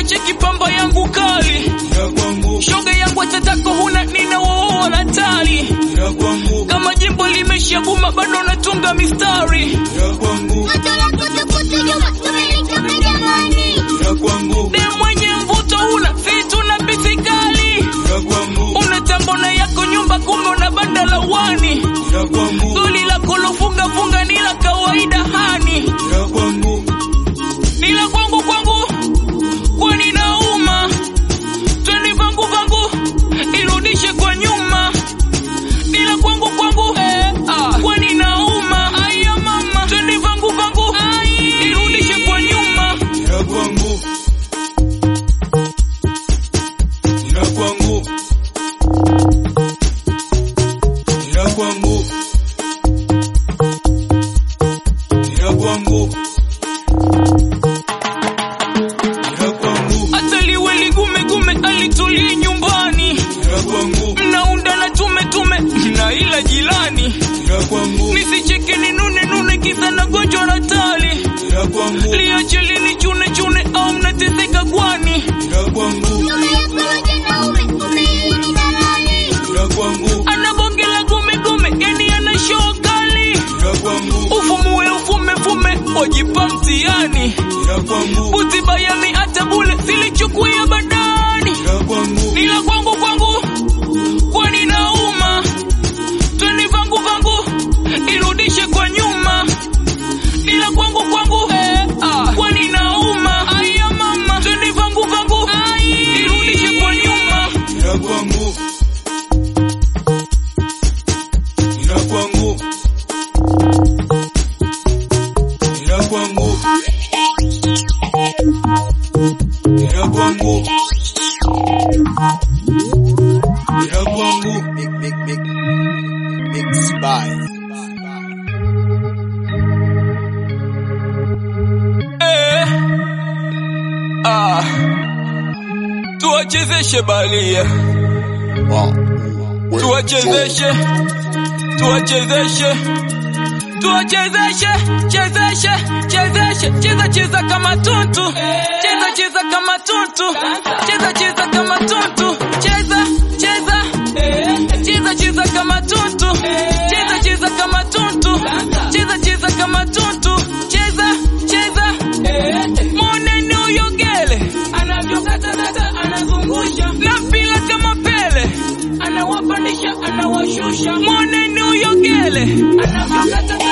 cheki pamba yangu kali ya kwangu, shoga yangu atatako huna nina woo natali ya kwangu, kama jimbo limeshabuma bado natunga mistari ya kwangu, ya kwangu, de mwenye mvuto una vitu na bisikali ya kwangu, una tambona yako nyumba kumbe una banda la wani ya kwangu, goli la kulofunga funga ni la kawaida hani ya kwangu, ni la kwangu kwangu kwani nauma twende vangu vangu irudishe kwa nyuma ni la kwangu kwangu eh, ah. kwani nauma aya mama twende vangu vangu irudishe kwa nyuma ya kwangu, ya kwangu, ya kwangu, ya kwangu, ya kwangu, hata liwe ligume gume alitulie nyumbani ya kwangu, mnaunda na tume tume na ila jilani ya kwangu, nisicheke ninune nune kisa na gonjwa la tali ya kwangu, liache lini chune chune au mnateseka kwani ya kwangu, ya kwangu, ana bonge la gume gume yani ana show kali ya kwangu, ufumue ufume fume wajipa mtihani ya kwangu, buti bayami hata bule silichukuya badani ya kwangu, nila kwangu kwangu kwani nauma twende vangu vangu irudishe kwa nyuma nila kwangu kwangu eh, ah. kwani nauma aya mama twende vangu vangu irudishe kwa nyuma ya kwangu, ya kwangu, ya kwangu, ya kwangu, ya kwangu, Big, big, big, big spy. eh. ah. tuwachezeshe balia Wow. tuwachezeshe tuwachezeshe tuwachezeshe chezeshe chezeshe cheza cheza kama tuntu cheza cheza kama tuntu cheza cheza kama tuntu cheza cheza cheza cheza kama tuntu cheza cheza kama tuntu cheza cheza kama tuntu cheza cheza moneni uyogele anavyokatadata anazungusha na mpila kama pele anawapandisha anawashusha moneni uyogele anavyokata